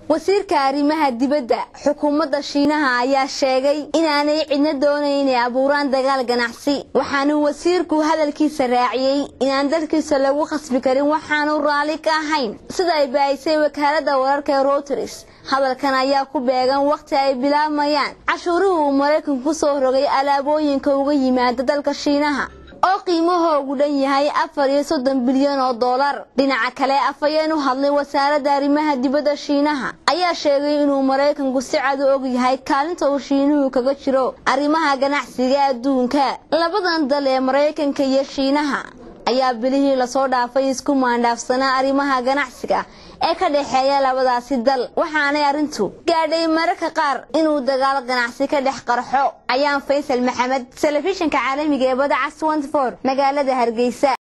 wasiirka arrimaha dibadda xukuumadda shiinaha ayaa sheegay inaanay cidna doonayn inay abuuraan dagaal ganacsi waxaanu wasiirku hadalkiisa raaciyey inaan dalkiisa lagu khasbi karin waxaanu raalli ka ahayn sida ay baahisay wakaaladda wararka ee routers hadalkan ayaa ku beegan wakhti ay bilaabmayaan cashuurihii uu maraykanku ku soo rogay alaabooyinka uga yimaada dalka shiinaha oo qiimahoogu dhan yahay afar iyo soddon bilyan oo dollar dhinaca kale afhayeen u hadlay wasaaradda arrimaha dibadda shiinaha ayaa sheegay inuu maraykanku si cad u og yahay kaalinta uu shiinuhu kaga jiro arrimaha ganacsiga adduunka labadan dal ee maraykanka iyo shiinaha ayaa bilihii lasoo dhaafay isku maandhaafsanaa arrimaha ganacsiga ee ka dhexeeya labadaasi dal waxaanay arrintu gaadhay mararka qaar inuu dagaal ganacsi ka dhex qarxo ayaan faysal maxamed telefishinka caalamiga ee badacas magaalada hargeysa